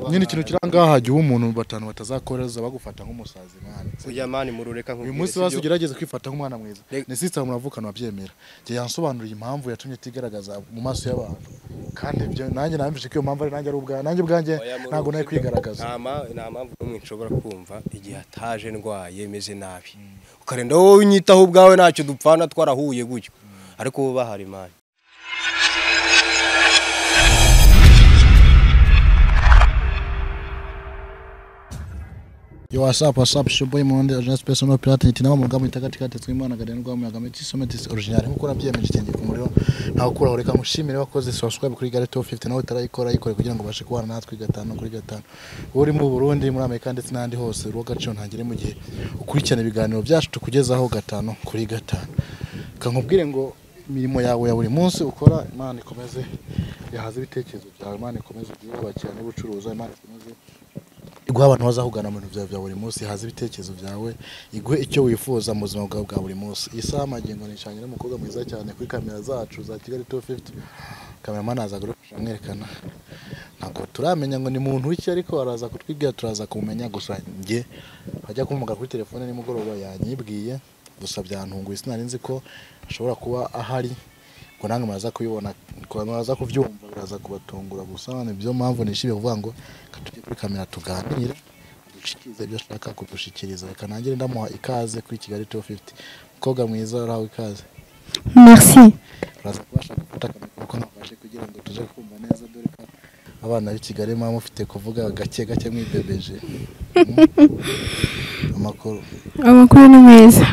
nyine ikintu kiri ahangaha hagiye umuntu batanu batazakoreza bagufata nk'umusazi mwana kujya mani murureka uyu munsi wazo ugerageze kwifata nk'umwana mwiza ni sisitemu muravuka wabyemera njye yansobanuriye impamvu yatumye atigaragaza mu maso y'abantu kandi ibyo nanjye namvise ko iyo mpamvu ari nanjye ari ubwanjye nanjye ubwanjye ntabwo nari kwigaragaza nta mpamvu n'umwe nshobora kumva igihe ataje ndwaye meze nabi ukarenda wowe unyitaho ubwawe ntacyo dupfana twarahuye gutyo ariko wowe bahari mani Yo what's up, what's up, it's your boy Monde, Original Space Ono Pirate, nti nawe mu rugamba itakati katetswe Imana Garen rwa muyaga Meti Summit is original. Nkuko nabyemeje itenge ku muriro, ntawe ukuraho reka mushimire wakoze subscribe kuri Garen Top 50 nawe utarayikora ayikore kugira ngo bashe kubana natwe gatanu kuri gatanu. Uri mu Burundi, muri Amerika ndetse n'ahandi hose, urwo gaciyo ntagire mu gihe ukurikirana ibiganiro byacu tukugezaho gatanu kuri gatanu. Kankubwire ngo imirimo yawe ya buri munsi ukora Imana ikomeze yahaza ibitekerezo byawe, Imana ikomeze ubwiyubakira n'ubucuruzi, Imana ikomeze iguha abantu bazahugana mu bintu byawe bya buri munsi haza ibitekerezo byawe iguhe icyo wifuza mu buzima bwawe bwa buri munsi iyi saha magingo nishanye n'umukobwa mwiza cyane kuri kamera zacu za kigali tu fifiti kameramani aza kudufasha amwerekana ntabwo turamenya ngo ni muntu w'iki ariko araza kutwibwira turaza kumumenya gusa njye ajya kumuhamagara kuri telefone nimugoroba yanyibwiye gusa byantunguye sinari nzi ko ashobora kuba ahari ngo nange muraza kubibona muraza kubyumva biraza kubatungura gusa ni byo mpamvu nishimiye kuvuga ngo reka tujye kuri kamera tuganire adushikirize ibyo ashaka kudushikiriza reka nangire ndamuha ikaze kuri kigali tu fifiti mukobwa mwiza urahawe ikaze merci uraza kubasha gufata akamaro kuko ntabashe kugira ngo tuje kumva neza dore ko abana b'i kigali muba mufite kuvuga gake gake mwibebeje Mm. amakuru amakuru ni meza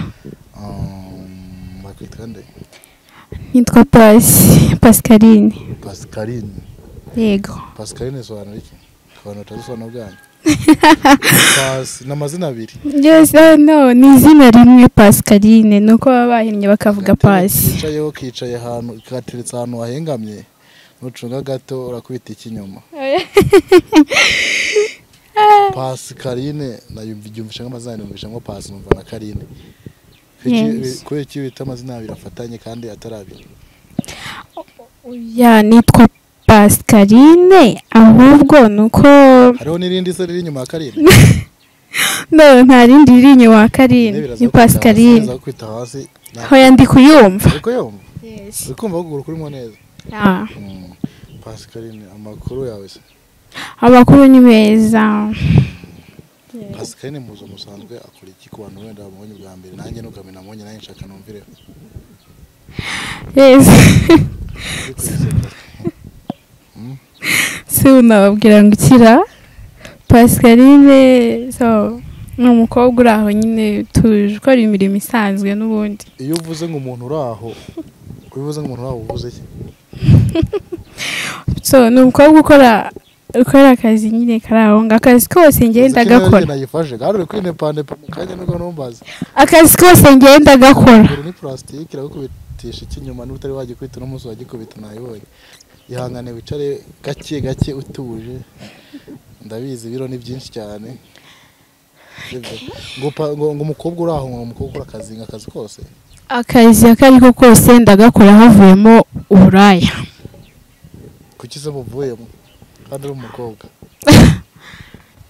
Um, bakwitwa nde nitwa pasi pascaline pascaline yego pascaline isobanura iki abantu batazisobanura bwanyu Pas- ni amazina abiri byose no ni izina rimwe pascaline ni uko baba bahinnye bakavuga pasi kicayeho kicaye ahantu kateretse ahantu hahengamye nucunga gato urakubita ikinyuma pasi karine nayo mbyumvisha nk'amazina numvisha nko pasi numva na karine Kuki- Yes. kubera iki bita amazina abiri afatanye kandi atari abiri ya nitwa pascaline ahubwo ni uko hariho n'irindi se riri inyuma ya karine no nta rindi riri inyuma wa karine Biraza ni gukubita hasi, pascaline biraza gukubita hasi Na- hoya ndi kuyumva ariko yombi uri kumva kuguru kurimo neza Ah, Mm. pasikarine amakuru yawe se amakuru ni meza pasikarine muzo musanzwe akora iki ku bantu wenda bamubonye bwa mbere nanjye nukamenya amubonye nanjye nshaka numvireho Yes. Ariko yiseka. si unababwira ngo ikira pascaline so ni umukobwa uri aho nyine tuje ukora imirimo isanzwe n'ubundi iyo uvuze ngo umuntu uri aho ubivuze ngo umuntu uri aho uvuze iki so ni umukobwa ukora ukora akazi nyine kari aho ngaho akazi kose ngenda Uzi ko nanjye gakora nayifashe gare uri kwinepanepa mu kanya nibwo numbaza akazi kose ngenda gakora uru ni purasitike iragukubitisha ikinyuma niba utari wagikubita uno munsi wagikubita nayibonye ihangane wicare gake gake utuje ndabizi ibiro ni byinshi cyane Sibyo? ngo pa- ngo ngo umukobwa uri aho ngo umukobwa ukora akazi ngo akazi kose akazi ako ari ko kose ndagakora havuyemo uburaya kuki se muvuyemo kandi uri umukobwa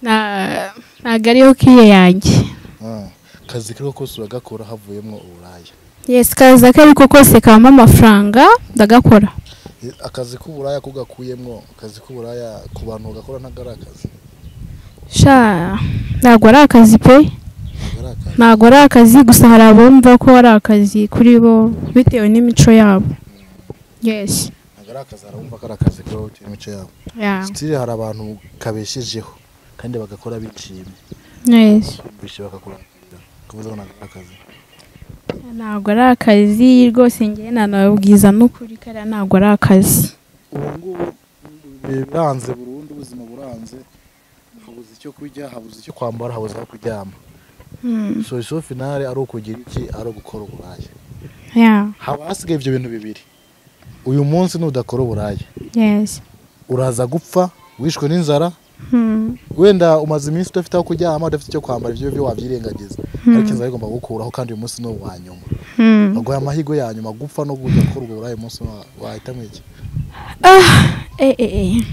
Na- ntabwo ariyo kiye yanjye Ah, akazi kariho kose uragakora havuyemo uburaya yesi akazi ako ari ko kose kabamo amafaranga ndagakora akazi k'uburaya kugakuyemo akazi k'uburaya ku bantu bagakora ntabwo ari akazi sha ntabwo ari akazi pe ntabwo ari akazi ntabwo ari akazi gusa hari abumva ko ari akazi kuri bo bitewe n'imico yabo yesi ntabwo ari akazi harabumva ko ari akazi kuba bitewe n'imico yabo ya sitire hari abantu kabeshejeho kandi bagakora bishimye yesi bishe bagakora kuvuga ngo ntabwo ari akazi ntabwo ari akazi rwose ngewe nanababwiza n'ukuri kariya ntabwo ari akazi ubu ngubu biranze burundu ubuzima buranze habuze icyo kurya habuze icyo kwambara habuze aho kuryama Hmm, solusiyo finale ari ukugira iki ari ugukora uburaya ya haba hasigaye ibyo bintu bibiri uyu munsi nudakora uburaya yesi uraza gupfa wishwe n'inzara Hmm, wenda umaze iminsi udafite aho kuryama udafite icyo kwambara ibyo byo wabyirengagiza ariko inzara igomba gukuraho kandi uyu munsi ni uwa nyuma hmm. baguha amahirwe ya nyuma gupfa no kujya gukora ubwo buraya umunsi wa- wahitamo iki Ah, eh, eh, eh.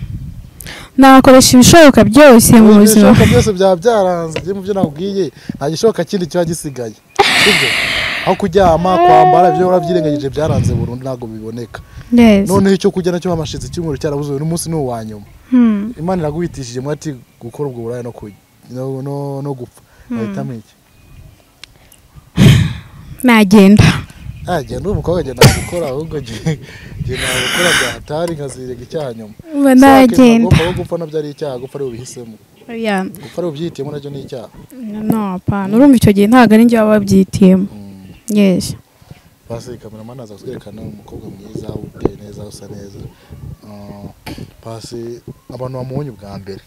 nakoresha ibishoboka byose mu buzima ibishoboka byose byaba byaranze byo mu byo nakubwiye nta gishoboka kindi kiba gisigaye sibyo aho kuryama kwambara ibyo warabyirengagije byaranze burundu ntabwo biboneka Yes. noneho icyo kurya nacyo hamashize icyumweru cyarabuze uyu munsi ni uwa nyuma Hmm. imana iraguhitishije mwati gukora ubwo buraya no kurya no- no- no gupfa bahitamo iki nagenda Ah, genda uyu mukobwa genda gukora ahubwo ge- genda gukora byahatari nkazirenga icyaha nyuma uba Si nagenda wakemera ko gupfa nabyo ari icyaha gupfa ari ubihisemo Oya, gupfa ari ubyihitiyemo nabyo ni icyaha no apana urumva icyo gihe ntabwo ari njye waba wabyitiyemo yes pasi kameramani aza kutwerekana umukobwa mwiza uteye neza usa neza Ah, pasi abantu bamubonye ubwa mbere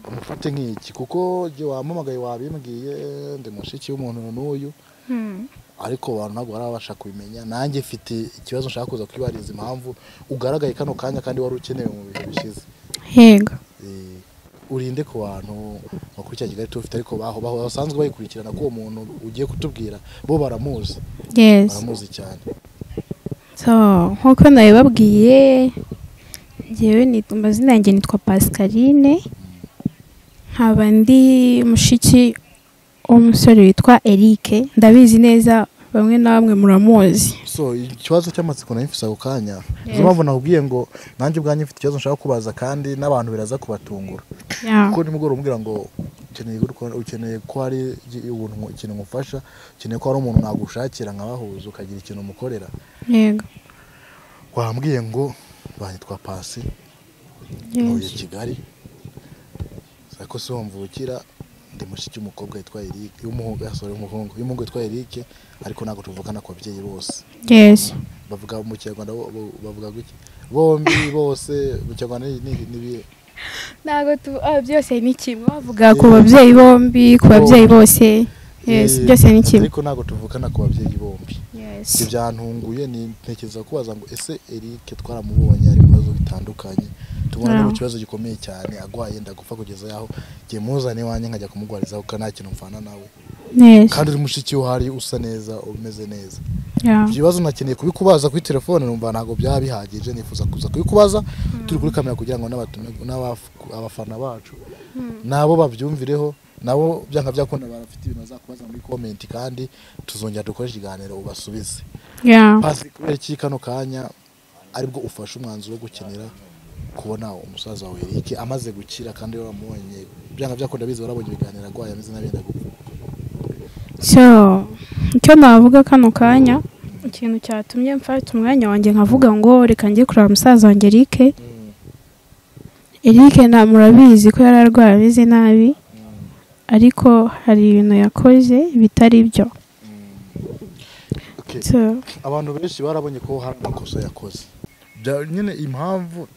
bamufate nk'iki kuko igihe wampamagaye wabimbwiye ndi mushiki w'umuntu n'uyu Hmm. ariko abantu ntabwo barabasha kubimenya nanjye mfite ikibazo nshaka kuza kwibariza impamvu ugaragaye kano kanya kandi wari ukenewe mu bihe bishize yego Eh, urinde ku bantu bakurikira kigali tu ufite ariko baho baho basanzwe bayikurikirana ko uwo muntu ugiye kutubwira bo baramuzi yes baramuzi cyane so nk'uko nabibabwiye njyewe nitwa amazina yanjye nitwa pascaline nkaba ndi mushiki w'umusore witwa eric ndabizi neza bamwe na bamwe muramuzi so ikibazo cy'amatsiko nayo mfite ako kanya Yes. niyo mpamvu nakubwiye ngo nanjye ubwanjye mfite ikibazo nshaka kubaza kandi n'abantu biraza kubatungura Yeah. kuko nimugoroba umbwira ngo ukeneye gukora- ukeneye ko hari igi- ubuntu nku- ikintu ngufasha ukeneye ko hari umuntu nagushakira nkabahuza ukagira ikintu umukorera yego wambwiye ngo banyitwa pasi ntuye yes kigali sako si wo mvukira ndi mushiki w'umukobwa witwa eric y'umuhungu sorry w'umuhungu y'umuhungu witwa eric ariko ntabwo tuvukana ku babyeyi bose yes bavuga mu kinyarwanda bo- bo- bavuga gutya bombi bose mu kinyarwanda ni- ni ni ibihe ntabwo tu ah, byose ni kimwe bavuga ku babyeyi bombi ku babyeyi bose yes Eh, byose ni kimwe ariko ntabwo tuvukana ku babyeyi bombi yes ibyo byantunguye ni ntekereza kubaza ngo ese Eric twaramubonye hari ibibazo bitandukanye tubona Ah. no ku kibazo gikomeye cyane agwaye ndagupfa kugeza yaho jye muzane iwanjye nkajya kumugwarizaho kuko nta kintu mvana nawe yes kandi uri mushiki we uhari usa neza umeze neza yeah. ibyo bibazo nakeneye kubikubaza kuri telefone numva ntabwo byaba bihagije nifuza kuza kubikubaza turi kuri kamera kugira ngo n'abatu- n'abaf- abafana bacu nabo babyumvireho nabo byanga byakunda bafite ibintu bazakubaza muri komenti kandi tuzongera dukore ikiganiro ubasubize yeah. pasi kubera iki kano kanya aribwo ufashe umwanzuro wo gukenera kubona umusaza wawe Eric amaze gukira kandi waramubonye byanga byakunda bize warabonye ibiganiro arwaye ameze n'abenda gupfa so icyo navuga kano kanya ikintu cyatumye mfata umwanya wanjye nkavuga ngo reka njye kureba musaza wanjye Eric Eric nta murabizi ko yari arwaye ameze nabi ariko hari ibintu yakoze bitari byo Okay. so, abantu benshi barabonye ko hari amakosa yakoze Bya- nyine impamvu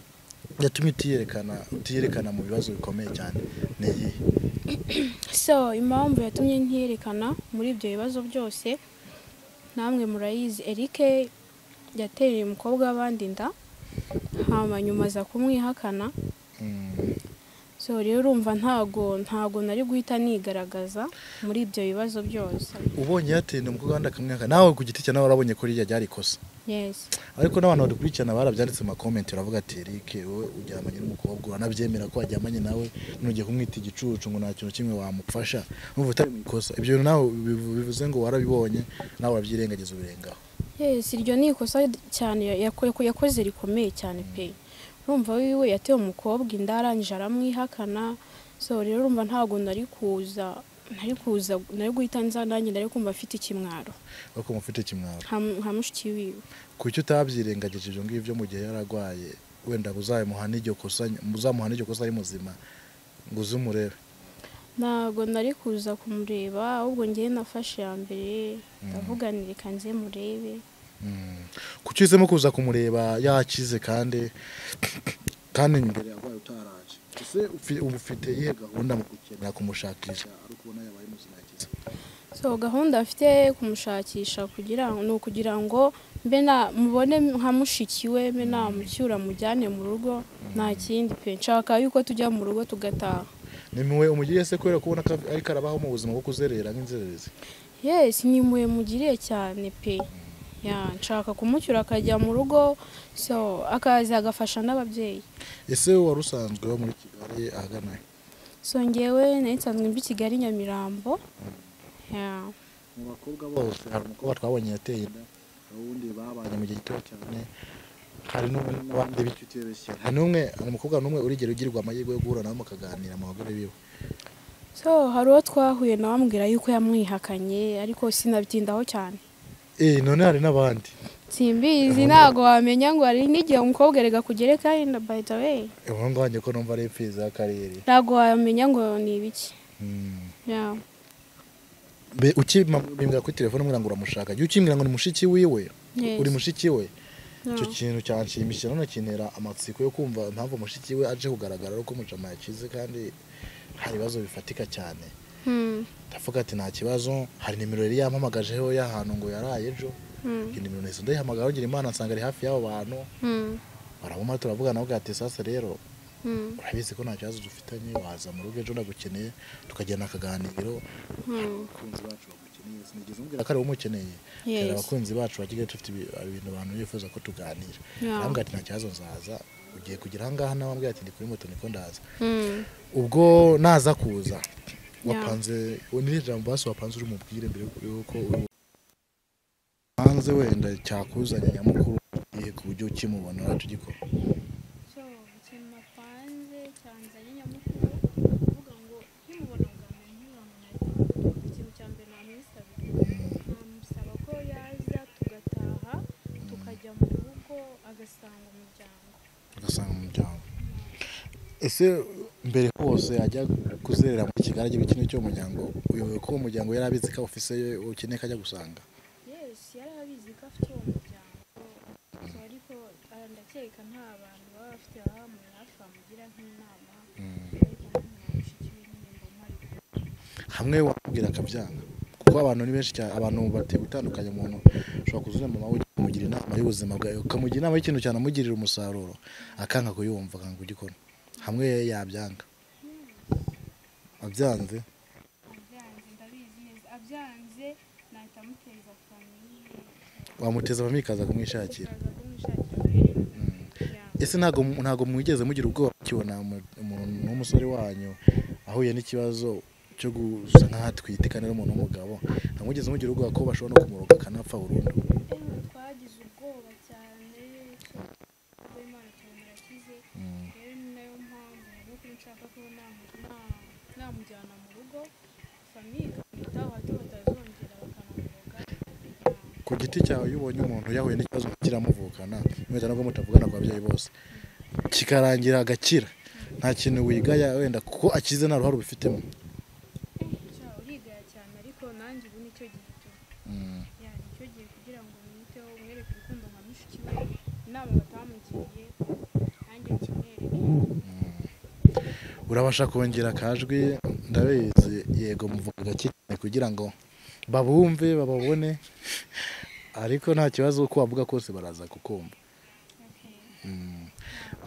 yatumye utiyerekana utiyerekana mu bibazo bikomeye cyane ni iyihe so impamvu yatumye ntiyerekana muri ibyo bibazo byose namwe murayizi Eric yatereye umukobwa w'abandi inda hanyuma nyuma aza kumwihakana so rero urumva ntago ntago nari guhita nigaragaza muri ibyo bibazo byose ubonye yatinda umukobwa wandi akamwihakana nawe ku giti cya nawe warabonye ko ririya ryari ikosa yes ariko n'abantu badukurikirana barabyanditse mu makomenti baravuga ati Eric wowe uryamanye n'umukobwa uranabyemera ko waryamanye nawe nugeye kumwita igicucu ngo nta kintu kimwe wamufasha numva utari mu ikosa ibyo bintu nawe bivu- bivuze ngo warabibonye nawe urabyirengagiza ubirengaho yes iryo ni ikosa cyane yako- yakoze rikomeye cyane pe urumva wiwe yatewe umukobwa inda arangije aramwihakana so rero urumva ntago nari kuza nari kuza nari guhita nza nanjye nari kumva afite ikimwaro ariko mufite kimwaro nka- nka mushiki wiwe kuki utabyirengagije ibyo ngibyo mu gihe yararwaye wenda uzamuhana iryo kosa uzamuhana iryo kosa ari muzima ngo uze umurebe ntago nari kuza kumureba ahubwo ngewe nafashe ya mbere ndavuga nti reka nze murebe kuki uhisemo kuza kumureba yakize kandi kandi imbere yarwaye utaraje ese ufi- ubu ufite iyihe gahunda mu gukenera kumushakisha ari ukubona yabaye muzima yakize so gahunda afite kumushakisha kugira ngo ni ukugira ngo mbe na mubone nka mushiki we mbe namucyura mujyane mu rugo nta kindi pe nshaka yuko tujya mu rugo tugataha ni mwe umugiriye se kubera kubona ko ariko arabaho mu buzima bwo kuzerera nk'inzererezi yes ni mwe mugiriye cyane pe ya nshaka kumucyura akajya mu rugo so akaza agafasha n'ababyeyi ese wari usanzwe wo muri kigali ahagana he? so ngewe nari nsanzwe mbi kigali nyamirambo ya mu bakobwa bose hari umukobwa twabonye yateye inda hari uwundi babanye mu gihe gito cyane hari n'ubundi n'abandi bityo utibeshye hari n'umwe hari umukobwa n'umwe urigera ugirwa amahirwe yo guhura nawe mukaganira mu bagore biwe so hari uwo twahuye nawe ambwira yuko yamwihakanye ariko sinabitindaho cyane eh none hari n'abandi simbizi ntabwo wamenya ngo hari n'igihe umukobwa erega kugereka yenda by the way ubu ngubu wanjye ko numva ari imfizi y'akarere ntabwo wamenya ngo ni ibiki Mm. ya Be- ukibimbwira kuri telefone umwira ngo uramushaka jya ukimbwira ngo ni mushiki wiwe Yes. uri mushiki we ya. icyo kintu cyanshimishije none kintera amatsiko yo kumva impamvu mushiki we aje kugaragara ari uko mujama yakize kandi hari ibibazo bifatika cyane Hmm, ndavuga ati nta kibazo hari nimero yari yampamagajeho y'ahantu ngo yaraye ejo hmm, iyi nimero nahise ndayihamagara ngira imana nsanga ari hafi y'abo bantu hmm, baramumara turavugana avuga ati sasa rero hmm. urabizi ko nta kibazo dufitanye waza mu rugo ejo ndagukeneye tukagirana akaganiro abakunzi bacu bagukeneye sinigeze mbwira ko ari wowe umukeneye Yes. Dore abakunzi bacu ba kigali dufite ibi- ibintu abantu bifuza ko tuganira Yeah. arambwira ati nta kibazo nzaza ugiye kugera ahangaha nawe ambwira ati ndi kuri moto niko ndaza Hmm. ubwo naza kuza wapanze niriya jambo basi wapanze uri mubwire mbere yuko uri- hanze wenda cyakuzanye nyamukuru igihe ku buryo ukimubona tugikora So, ikintu napanze cyanzanye nyamukuru kuvuga ngo nkimubona bwa mbere nkibura ngo nari ikintu cya mbere namwisabira namusaba ko yaza tugataha tukajya mu rugo agasanga umuryango ugasanga umuryango ese mbere hose ajya kuzerera muri kigali agira ikintu cy'umuryango uyoboye ko uwo muryango yari abizi ko ofise ye ukeneye ko ajya gusanga yes yari abizi ko afite uwo muryango So, ariko ah, ndakeka nta bantu baba bafite baba muri hafi bamugira nk'inama ariko nanjye namushiki we nyine mbona ari kumwe. hamwe wamubwira akabyanga kuko abantu ni benshi cyane abantu bateye gutandukanya umuntu ushobora kuzura mama we ukamugira inama y'ubuzima bwawe ukamugira inama y'ikintu cyane amugirira umusaruro akanga kuyumva akanga kugikora hamwe yabyanga abyanze abyanze ndabizi neza abyanze nahita amuteza famiye wamuteza amamika akaza kumwishakira akaza kumwishakira uburere ese ntabwo ntabwo mwigeze mugira ubwoba mukibona umu- umuntu w'umusore wanyu ahuye n'ikibazo cyo gusa nkaho atwite kandi ari umuntu w'umugabo ntabwo mwigeze mugira ubwoba ko bashobora no kumuroga akanapfa burundu ewe twagize ubwoba cyane ubwo imana cyane murakize rero ni nayo mpamvu n'ukuri nshaka ko namu- na- namujyana mu rugo famiye ikamwitaho hato batazongera bakanamuroga ku giti cyawe iyo ubonye umuntu yahuye n'ikibazo kiramuvukana wenda nubwo mutavugana ku babyeyi bose kikarangira agakira nta kintu wigaya wenda kuko akize nta ruhare ubifitemo sha urigaya cyane ariko nanjye ubu nicyo gihe tu Mm. yani icyo gihe kugira ngo mwiteho umwereke urukundo nka mushiki we inama batamugiriye nanjye nkimwereke urabasha kongera akajwi ndabizi yego muvuga gake cyane kugira ngo babumve bababone ariko nta kibazo uko wavuga kose baraza kukumva Okay. Mm.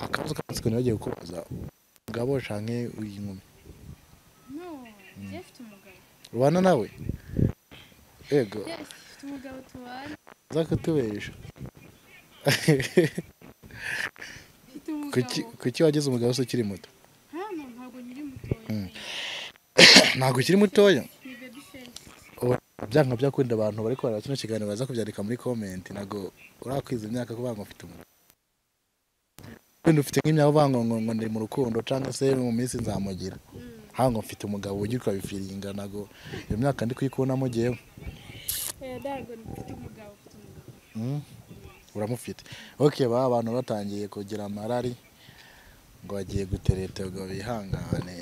akabazo k'amatsiko ntibagiye kukubaza umugabo canke inkumi no njye mfite umugabo ubana nawe yego Yes, mfite umugabo tubana za kutubesha mfite kuki umugabo kuki wagize umugabo se ukiri muto hano ntabwo nyiri mutoya ntabwo ukiri mutoya ni baby face byanga byakunda abantu bari kubara kino kiganiro baza kubyandika muri komenti ntabwo urakwiza imyaka kuvuga ngo ufite umuntu wenda ufite nk'imyaka uvuga ngo ngo ngo ndi mu rukundo cyangwa se mu minsi nzamugira Mm. hano ngo mfite umugabo ujya ukabifiringa ntabwo iyo myaka ndi kuyikubonamo ngewe Eh, ntabwo mfite umugabo mfite umugabo Mm. uramufite ok ba abantu batangiye kugira amarari ngo bagiye gutereta ngo bihangane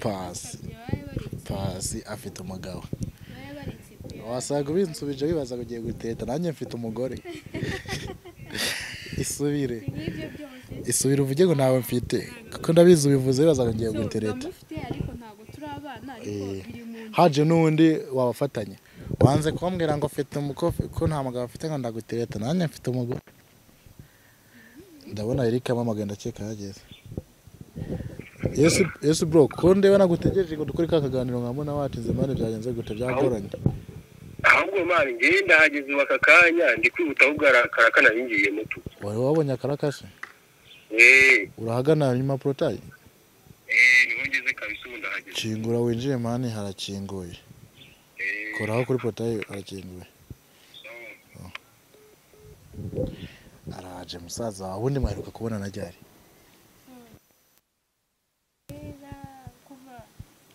Pasi. babaye baretse pasi afite umugabo babaye baretse pe wasaga ubinsubije wibaza ngo ugiye guteta nanjye mfite umugore isubire si nk'ibyo byose isubire uvuge ngo ntawe mfite kuko ndabizi ubivuze wibaza ngo ngiye so gutereta ndamufite ariko ntabwo turi abana ariko Eh. biri mu nda haje n'undi wabafatanya wanze kumbwira ngo mfite umukofi ko nta mugabo afite ngo ndagutereta nanjye mfite umugore ndabona erika amamaga ndakeka yageze yesu yesu bro ko ndeba nagutegereje ngo dukore ka kaganiro nka mbona watinze mani byagenze gute byagoranye ahubwo ahubwo Imana ngewe ndahageze ubu aka kanya ndi kwihutaho bwarakara kanahingiye muto wari wabonye akarakasi eee urahagana nyuma porotayi eee niho ngeze kabisa ubu ndahageze kingura winjire mani harakinguye eee koraho kuri porotayi harakinguye araje musaza wawe ubundi mwaheruka kubona na ryari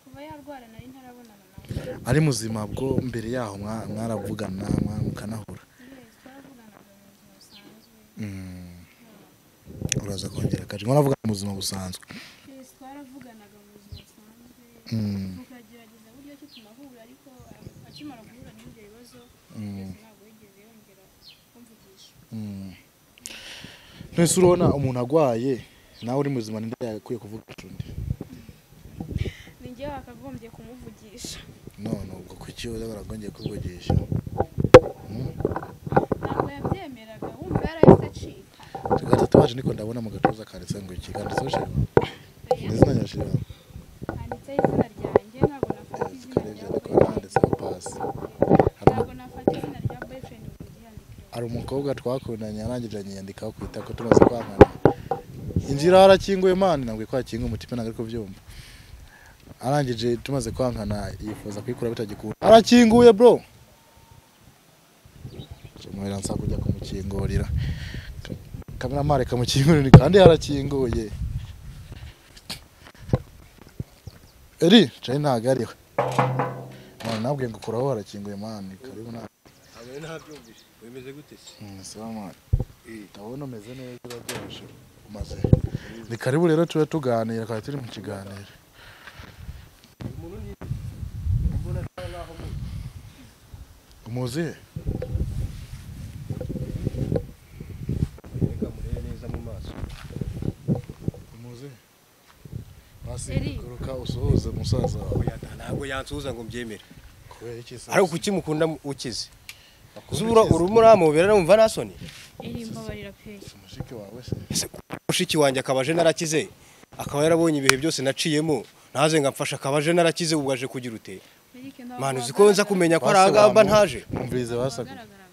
kuva yarwara nari ntarabonana nawe ari muzima bwo mbere yaho mwa- mwaravugana mwa- mukanahura Yes, twaravuganaga mu buzima busanzwe Mm. uraza kongera akaje mwaravugana mu buzima busanzwe Yes, twaravuganaga mu buzima busanzwe Mm. tukagerageza uburyo ki tunahura ariko a- akimara guhura n'ibyo bibazo Mm. kugeza ntabwo yigeze yongera kumvugisha Mm. nese urabona umuntu agwaye nawe uri muzima ninde yakwiye kuvugisha undi ni njye wakagombye kumuvugisha none ubwo kuki baragongeye kuvugisha ntabwo yabyemeraga wumva yarahise acika gatatu waje niko ndabona mu gatuza kanditse ngo iki kanditseho shema ni izina rya shema handitseho izina ryanjye ntabwo nafata izina karebye rya ariko boyfriend handitseho pasi ntabwo nafata izina rya boyfriend ngo ryandikeho hari umukobwa twakundanye yarangije anyiyandikaho ku itako tumaze kwangana inzira harakinguye mani nabwiye ko hakinguye umutima ntabwo ari kubyumva arangije tumaze kwangana yifuza kuyikura bitagikunda arakinguye bro Jumwera nsa kujya kumukingurira kameramare kamukingurira kandi harakinguye eri cari ntabwo ariwe mani nabwiye ngo kuraho harakinguye mani karibu na hamwe ntabyumvise wemeze gute se Salama. Ndabona umeze neza urabyoroshye. Umaze. Ni karibu rero tube tuganira kandi turi mu kiganiro. umuntu ni mbona asa nkaho mu- Umuzi reka murebe neza mu maso umuzi. Basi Eri. kuruka usuhuze musaza wawe. Oya, ntabwo yansuhuza ngo mbyemere Kubera iki se? ariko kuki mukunda mu- ukize zubura urimo uramubera numva nta soni iri mbabarira pe umushike wawe se. Ese mushiki wanjye akaba aje narakize akaba yarabonye ibihe byose naciyemo ntaze ngo amfashe akaba aje narakize ubu aje kugira ute Eric ntabwo mani uzi ko nza kumenya ko ari Base agamba bamu- ntaje Umvirize basabye. wagaragaraga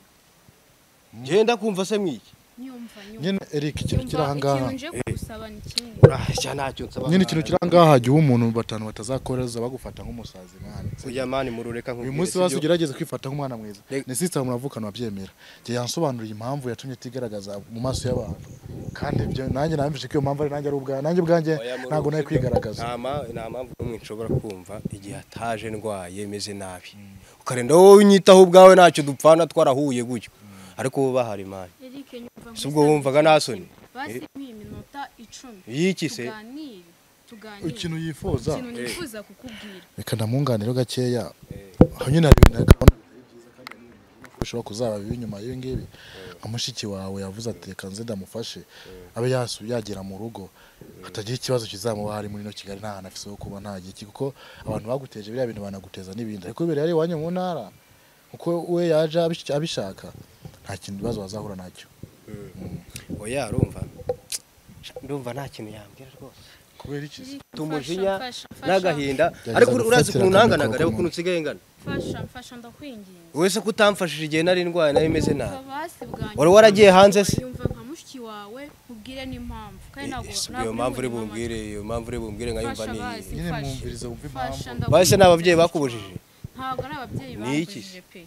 ngenda kumva se mwiki nyumva nyumva Nyine Eric ikintu kiri aha Nyumva, ngaha. ikintu nje kugusaba ni kimwe urashya ntacyo nsaba Nyine ikintu kiri aha ngaha hajya umuntu batanu batazakoreza bagufata nk'umusazi mwana. kujya mani murureka uyu nkubwire munsi sibyo? basi ugerageze kwifata nk'umwana mwiza Reka- ni sisitemu muravukana wabyemera njye yansobanuriye impamvu yatumye atigaragaza mu maso y'abantu kandi ibyo nanjye namvise ko iyo mpamvu ari nanjye ari ubwa nanjye ubwanjye Oya, murureke ntabwo nawe ibyo. kwigaragaza Nta ma- nta mpamvu n'umwe nshobora kumva igihe ataje ndwaye meze nabi ukarenda wowe unyitaho ubwawe ntacyo dupfana twarahuye gutyo ariko wowe bahari mani Eric nyumva si ubwo wumvaga nta soni basi nk'iyi minota icumi y'iki se tuganire tuganire ikintu yifuza ikintu nifuza kukubwira reka ndamwunganiro gakeya aho nyine hari ibintu ariko ubona ko bishobora kuzaba bibi nyuma y'ibi ngibi nka mushiki wawe yavuze ati reka nze ndamufashe abe yasu yagera mu rugo hatagira ikibazo kizamuba harimo ino Kigali nta hantu afise ho kuba nta giki kuko abantu baguteje biriya bintu banaguteza n'ibindi ariko bibere yari iwanyu mu ntara kuko we yaje abish- abishaka nta kintu ibibazo bazahura nacyo oya arumva ndumva nta kintu yambwira rwose kubera iki se? tumujinya Fasha, fasha, n'agahinda Gerageza ariko urazi gufatira ukuntu akaboko ntanganaga reba mu- ukuntu nsigaye ngana fasha mfasha ndakwinginze wese ko utamfashije igihe nari ndwaye nari meze Yumva nabi basi bwa nyuma. Wari waragiye hanze se? yumva nka mushiki wawe ubwire n'impamvu kandi ntabwo Ese ubwo ntabwo iyo mpamvu uri uri bunywe bumbwire iyo mpamvu uri bumbwire nkayumva Fasha ni bazi. iyi nyine Fasha. mwumvirize wumve amata. impamvu Fasha, ndakwinginze. bahise ni ababyeyi bakubujije ntabwo ari ababyeyi Ni iki se? bakubujije pe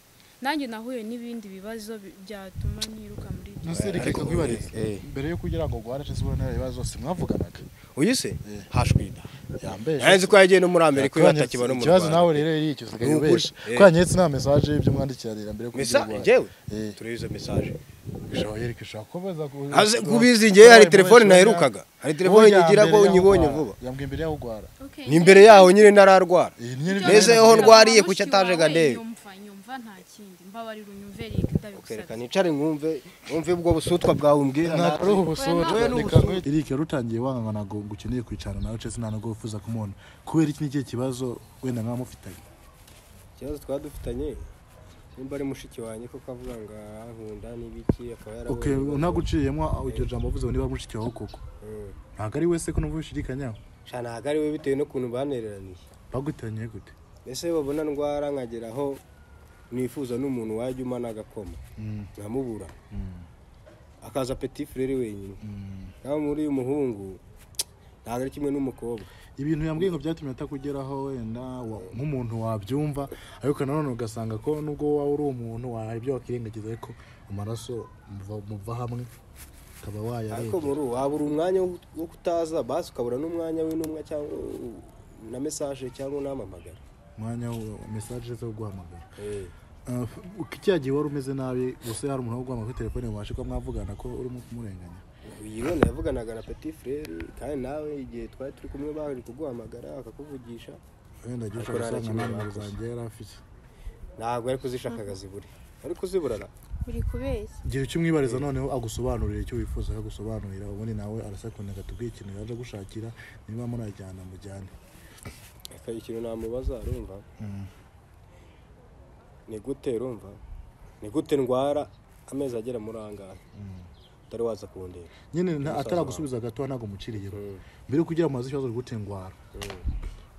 nanjye nahuye n'ibindi bibazo bi- byatuma ntiruka muri ibyo nose reka Ariko- kwibariza eh. mbere yo kugira ngo gware cese ubona ibibazo zose mwavuganaga uyu se hashwida yambeje nzi ko yagiye no muri amerika iyo hatakiba no mu ikibazo nawe rwanda rero yicyo usigaye Ni ukuri. ubesha Eh. ko yanyetse nta mesaje y'ibyo mwandikira leta mbere yo kugira mesa urwaye. njyewe Eh. turebe izo mesaje Ijabo yeri kishobora kubaza ku- Aze kuba- kubizi njyewe hari kuba telefone yamubesha naherukaga hari telefone Ubundi nyigira ko yambere unyibonye yawugwara. vuba yambwiye mbere yaho ugwara Okay, ni imbere yaho nyine ntararwara Iyi ni nyine- Mbese aho ndwariye kuki ataje ngo andebe? nyumva nyumva nta kindi mbabarira unyumve reka ndabigusabye kereka nicare mwumve mwumve ubwo busutwa bwawe umbwira ntabwo ari ubusura Oya, ni reka ngo Eric yari utangiye wangana ngo ngo ukeneye kwicarana nawe cese nta nubwo wifuza kumubona kubera iki nikihe kibazo wenda mwaba mufitanye ikibazo twaba dufitanye nimba ari mushiki wanjye kuko avuga ngo ankunda n'ibiki akaba ok ntaguciyemo iryo jambo uvuze ngo niba mushiki wawe koko ntabwo ari wese ko numva bishidikanyaho sha ntabwo ari we bitewe n'ukuntu banereraniye bagutanye gute mbese babona ndwara nkagera aho nifuza n'umuntu wajya umana agakoma nkamubura akaza peti furere wenyine nawe muri uyu muhungu ntabwo ari kimwe n'umukobwa ibintu yambwiye ngo byatumye atakugeraho wenda wa- nk'umuntu wabyumva ariko nanone ugasanga ko nubwo waba uri umuntu hari ibyo wakirengagiza ariko amaraso muva- muva hamwe ukaba ariko wayarebye muri ubu wabura umwanya wo wo kutaza basi ukabura n'umwanya w'intumwa cyangwa na mesaje cyangwa unampamagara umwanya wo- mesaje zo guhamagara Eh. Ah, kiriya gihe wari umeze nabi gusa hari umuntu wo guhamagara kuri telefone mubashe kuba mwavugana ko urimo kumurenganya uyibona yavuganaga na peti frere kandi nawe igihe twari turi kumwe bari kuguhamagara akakuvugisha wenda agiye Ariko nta ushaka kimwe gusanga nta nimero bakoze. zanjye yari afite ntabwo ari kuzishakaga zibure ari kuziburara buri kubeshya gira icyo umwibariza noneho agusobanurira icyo wifuza akagusobanurira ubundi nawe arasakunda atubwiye ikintu yaje gushakira niba murajyana mujyane akagira ikintu namubaza arumva ni gute urumva ni gute ndwara amezi agera muri angahe utari waza kundeba nyine Musaza nta- wawe. ataragusubiza agatoya ntabwo umuciriye Mm. mbere yo kugira mumaze ikibazo rwute ndwara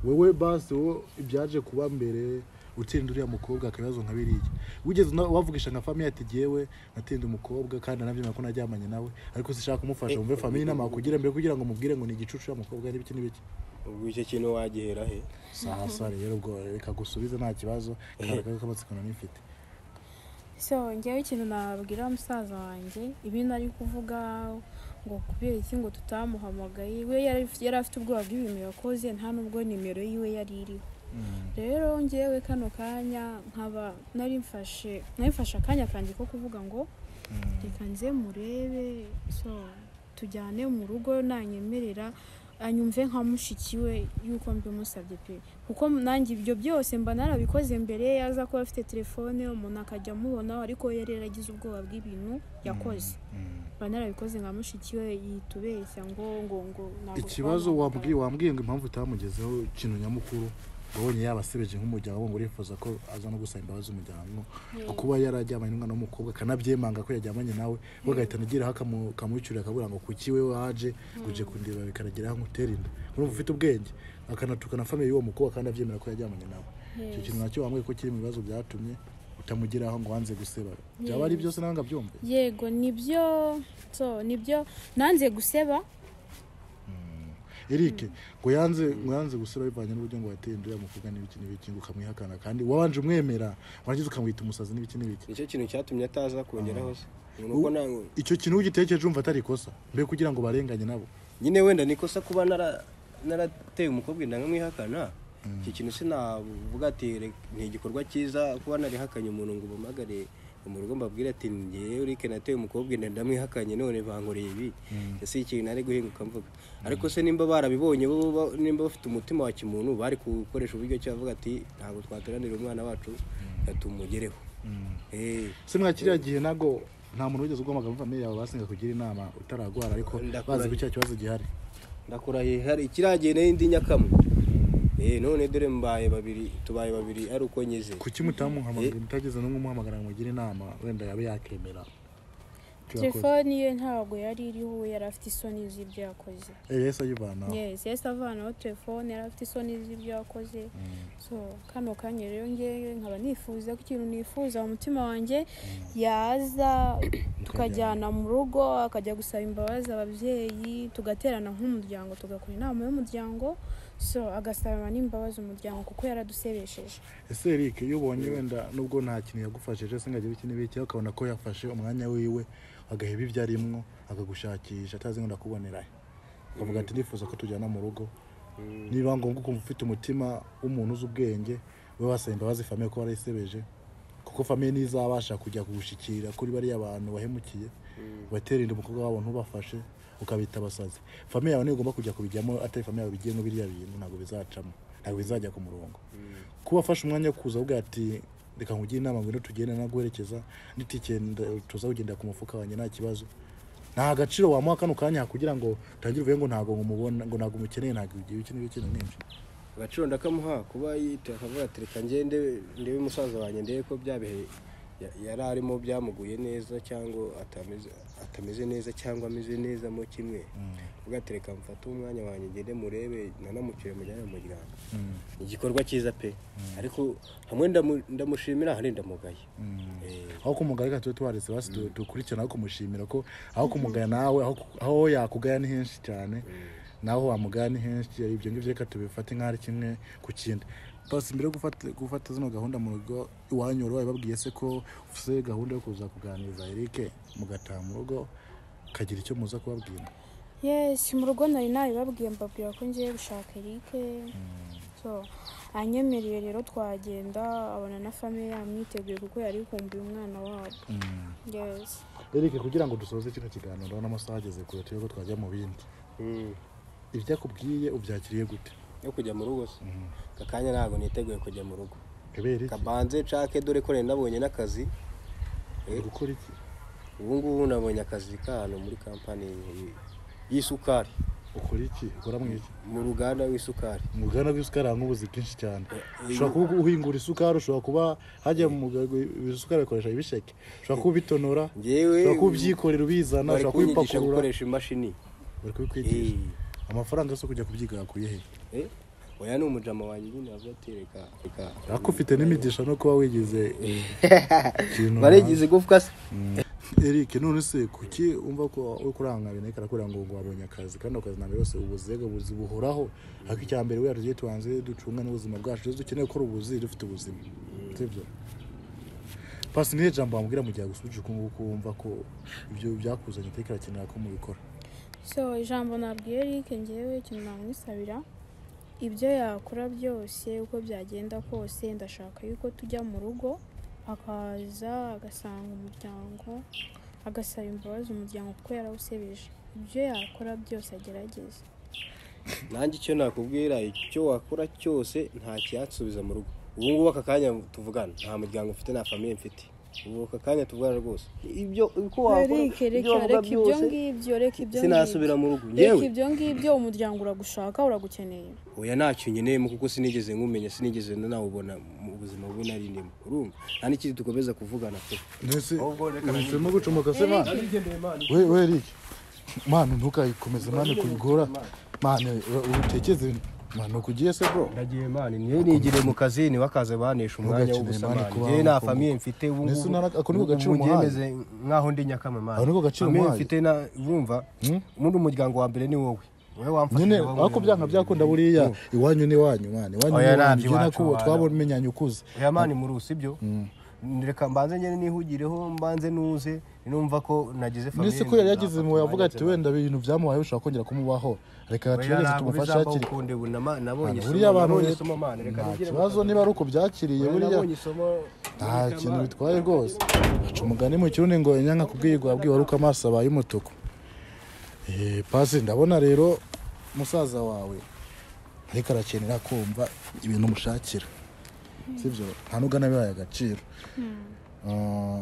wowe basi wowe ibyaje kuba mbere utsinda uriya mukobwa akabibazo nka biriya wigeze na- wavugisha nka famiye ati jyewe natsinda umukobwa kandi anabyemera ko naryamanye nawe ariko sinshaka kumufasha wumve famiye inama wakugira mbere kugira ngo umubwire ngo ni igicucu uriya mukobwa n'ibiki n'ibiki ubwo icyo kintu wagihera he saha sa rero ubwo reka gusubize nta kibazo kandi kamatsiko nanifite so ngewe ikintu nababwira musaza wanjye ibintu ari kuvuga ngo kubera iki ngo tutamuhamagaye we yari afite- yari afite ubwoba bw'ibintu yakoze nta n'ubwo nimero yiwe yari iriho rero ngewe kano kanya nkaba nari mfashe nari mfashe akanya kanjye ko kuvuga ngo reka nze murebe so tujyane mu rugo nanyemerera anyumve nka mushiki we yuko mbimusabye pe kuko nanjye ibyo byose mba narabikoze mbere yaza kuba afite telefone umuntu akajya amubonaho ariko we yari yaragize ubwoba bw'ibintu yakoze mba narabikoze nka mushiki we yitubeshya ngo ngo ngo ntabwo ikibazo wambwiye twamuhamagara. wambwiye ngo impamvu utamugezeho ikintu nyamukuru wabonye yabasebeje nk'umuryango ngo urifuza ko aza no gusaba imbabazi umuryango ngo kuba yarajyamanye n'umwana w'umukobwa akanabyemanga ko yajyamanye nawe we agahitana ageraho akamu- akamucyurira akabura ngo kuki we waje ngo uje kundeba bikanageraho nkutera inda urumva ufite ubwenge akanatukana famiye y'uwo mukobwa kandi abyemera ko yajyamanye nawe icyo kintu nacyo wambwiye ko kiri mu bibazo byatumye utamugeraho ngo wanze guseba byaba ari byose nawe ngo abyumve yego nibyo so nibyo nanze guseba Eric ngo yanze ngo yanze gusura bivanye n'uburyo ngo wateye inda uriya mukobwa n'ibiki n'ibiki ngo ukamwihakana kandi wabanje umwemera warangiza ukamwita umusazi n'ibiki n'ibiki nicyo kintu cyatumye ataza kongeraho se ni uko ntabwo icyo kintu ugitekereje umva atari ikosa mbere kugira ngo barenganye nabo nyine wenda ni ikosa kuba nara- narateye umukobwa inda nkamwihakana iki kintu sinavuga ati "Re- ni igikorwa cyiza kuba narihakanye umuntu ngo ubamagare mu rugo mbabwire ati ngewe urike nateye umukobwa inda ndamwihakanye none bankoreye ibi ese ikintu nari guhinguka mvuga ariko se nimba barabibonye bo bo- nimba bafite umutima wa kimuntu bari gukoresha uburyo cyo bavuga ati ntabwo twateranira umwana wacu tumugereho Eh, se mwa kiriya gihe ntabwo nta muntu wigeze uguhamagara muri famiye yawe basenga kugira inama utararwara ariko Ndakurahiye. bazi ko icyo kibazo gihari ndakurahiye hari kiragiye n'indi nyakamwe eh none dore mbaye babiri tubaye babiri ari uko nyeze kuki mutamuhamagara mutageze no kumuhamagara ngo mugire inama wenda yabe yakemera icyo yakoze telefone ye ntabwo yari iriho we yari afite isoni z'ibyo yakoze Eh, yahise ayivanaho yes yahise avanaho telefone yari afite isoni z'ibyo yakoze so kano kanya rero ngewe nkaba nifuza ko ikintu nifuza mu mutima wanjye yaza tukajyana mu rugo akajya gusaba imbabazi ababyeyi tugaterana nk'umuryango tugakora inama y'umuryango so agasaba n'imbabazi umuryango kuko yaradusebesheje ese eric iyo ubonye wenda nubwo nta kintu yagufashije se ngajya biki n'ibiki ariko ukabona ko yafashe umwanya wiwe agaheba ibyo arimo akagushakisha atazi ngo ndakubonera he ukavuga ati ndifuza ko tujyana mu rugo niba ngombwa ukumva ufite umutima w'umuntu uzi ubwenge we wasaba imbabazi famiye ko warayisebeje kuko famiye ntizabasha kujya kugushikira kuri bariya bantu wahemukiye batera inda umukobwa wabo ntubafashe ukabita abasazi famiye yawe niyo ugomba kujya kubijyamo atari famiye yawe bigiyemo biriya bintu ntabwo bizacamo ntabwo bizajya ku murongo kuba afashe umwanya wo kuza avuga ati reka nkugire inama ngwino tugende naguherekeza n'itike nda- tuza kugendera ku mufuka wanjye nta kibazo nta agaciro wamuha kano kanya kugira ngo utangire uvuge ngo ntabwo nkumubona ngo ntabwo umukeneye ntabwo igihe iki n'ibiki na mwinshi agaciro ndakamuha kuba yita akavuga ati reka ngende ndebe musaza wanjye ndebe ko bya bihe ya- yari arimo byamuguye neza cyangwa atameze atameze neza cyangwa ameze neza mo kimwe ugatereka mfate umwanya wanjye ngende murebe nanamucyure mujyane mu muryango igikorwa cyiza pe ariko hamwe ndamu- ndamushimira ahandi ndamugaye Eh, aho kumugaya tuba twaretse basi tu- dukurikirane aho kumushimira ko aho kumugaya nawe aho- aho yakugaya ni henshi cyane naho wamugaya ni henshi ibyo ngibyo reka tubifate nk'aho ari kimwe ku kindi basi mbere yo gufata gufata zino gahunda mu rugo iwanyu wari wabibabwiye se ko ufite gahunda yo kuza kuganiriza Eric mugataha mu rugo kagira icyo muza kubabwira yesi mu rugo nari nabibabwiye mbabwira ko ngiye gushaka erike so anyemereye rero twagenda abona na famiye yamwiteguye kuko yari kumbuye umwana wabo yesi Eric kugira ngo dusoze kino kiganiro n'amasaha ageze kure turebe ko twajya mu bindi mm. ibyo akubwiye ubyakiriye gute yo kujya mu rugo se aka kanya ntabwo niteguye kujya mu rugo ebe Eric kabanze nshake dore ko nari nabonye n'akazi uri gukora iki ubu ngubu nabonye akazi ka hano muri kampani y'isukari ukora iki ukora mu iki mu ruganda rw'isukari umuganda w'isukari harimo ubuzi bwinshi cyane Eh, ushobora kuba uhingura isukari ushobora kuba hajya mu muganga isukari bakoresha ibisheke ushobora kuba ubitonora Njyewe- ushobora kuba ubyikorera ubizana bari ushobora kunyigisha kubipakurura gukoresha imashini bari kubikwigisha Eh. amafaranga yo kujya kubyiga yakuye he Eh, oya ni umujama wanjye nyine avuga ati reka reka ariko ufite n'imigisha no kuba wigize ikintu barigize igufwa se Eric none se kuki umva ko uri kuranga bintu karakura ngo ngo wabonye akazi kandi akazi ntabwo yose ubuzega buzi buhoraho ariko icya mbere we tugiye tubanze ducunga n'ubuzima bwacu tuzi dukeneye gukora ubuzi dufite ubuzima sibyo pasi nihe jambo wambwira mu gihe agusubije uko nguko wumva ko ibyo byakuzanye iteka irakenera ko mubikora so ijambo nabwiye erike ngewe ikintu namwisabira ibyo yakora byose uko byagenda kose ndashaka yuko tujya mu rugo akaza agasanga umuryango agasaba imbabazi umuryango kuko yarawusebeje ibyo yakora byose agerageza nanjye icyo nakubwira icyo wakora cyose nta cyasubiza mu rugo ubu ngubu aka kanya tuvugana nta muryango mfite nta famiye mfite ubu aka kanya tuvugana rwose ibyo uko wakora reka ibyo reka wavuga reka ibyo byose ngibyo reka ibyo sinasubira mu rugo reka yewe ibyo ngibyo umuryango uragushaka uragukeneye oya ntacyo nkeneyemo kuko sinigeze nkumenya sinigeze nawubona mu buzima bubi nari ndimo urumva nta n'ikindi dukomeza kuvugana pe mbese uhisemo gucumaka se mwana we we Eric mwana ntukayikomeze mwana kubigora mwana utekeze mwana ukugiye se bro ndagiye mani niyo nigire mu kazi ntiwakaze banesha umwanya Ntugakeneye w'ubusa mani mani kuba njyewe nta wamukomo. famiye mfite ubu Mbese ngubu unara- ako niko ubu gaciro umuhaye. ngemeze nk'aho ndi nyakame mani Ako niko gaciro famiye umuhaye. mfite na- urumva ubundi umuryango wa mbere ni wowe wowe wamfashije nyine wowe ariko byanga byakunda buriya iwanyu ni iwanyu mwana iwanyu ni Oya, iwanyu ntabyo njye iwacu, nakubo wana. twabamenyanye ukuze oya mani murusi ibyo reka mbanze nyine nihugireho mbanze nuze numva ko nagize famiye nisi ko yari yagize mu yavuga ati wenda ibintu byamubayeho bishobora kongera kumubaho reka tugerageze tumufashe hakiri kare nabonye buriya isomo, abantu nabonye rero isomo mani reka nta nigire mu kibazo kazi. niba ari uko byakiriye Oya, buriya nabonye isomo nta nireka kintu mani. bitwaye rwose baca umugani mu kirundi ngo inyanga kubwirwa wabwiwe ari uko amaso abaye umutuku Eh, pasi ndabona rero musaza wawe ariko arakenera kumva ibintu umushakira sibyo nta n'ugana bibaye agaciro Ah,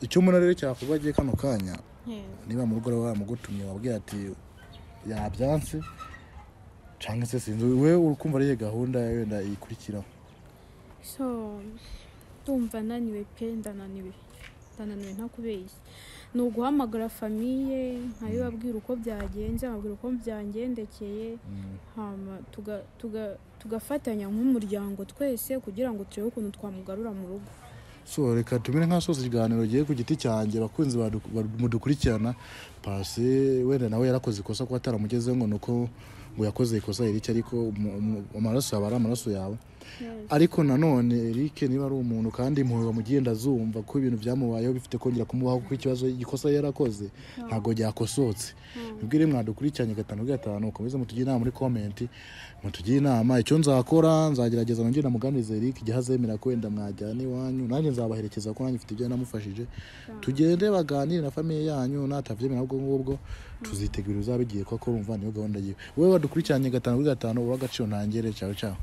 icyo umuntu rero cyakorwa agiye kano kanya Yes. niba mu rugo rwawe bamugutumye wabwira ati yabyanse cyangwa se sinzi we ukumva ariyo gahunda wenda ikurikiraho so ndumva naniwe pe ndananiwe ndananiwe ntakubeshya ni uguhamagara famiye nkabibabwira uko byagenze nkababwira uko byangendekeye hama tuga- tuga- tugafatanya nk'umuryango twese kugira ngo turebe ukuntu twamugarura mu rugo so reka tumere nk'asoza ikiganiro gihe ku giti cyanjye bakunzi badu- badu- mudukurikirana pasi wenda nawe yarakoze ikosa kuba ataramugezeho ngo nuko ngo yakoze ikosa Eric ariko umu- umu- amaraso yawe ari amaraso yawe ariko nanone Eric niba ari umuntu kandi impuhwe wamugenda azumva ko ibintu byamubayeho bifite kongera kumubaho kuko ikibazo ikosa yari yarakoze ntabwo ryakosotse nibwire mwadukurikiranye gatanu gatanu ukomeze mutugire inama muri komenti mutugire inama icyo nzakora nzagerageza nongere namuganirize Eric igihe azemera ko wenda mwajyana iwanyu nanjye nzabaherekeza ko nanjye mfite ibyo namufashije tugende baganire na famiye yanyu natabyemera ubwo ngubwo tuzitegura uzabigiye ko akora umva niyo gahunda yiwe wowe wadukurikiranye gatanu kuri gatanu uba agaciro ntangere cyawe cyawe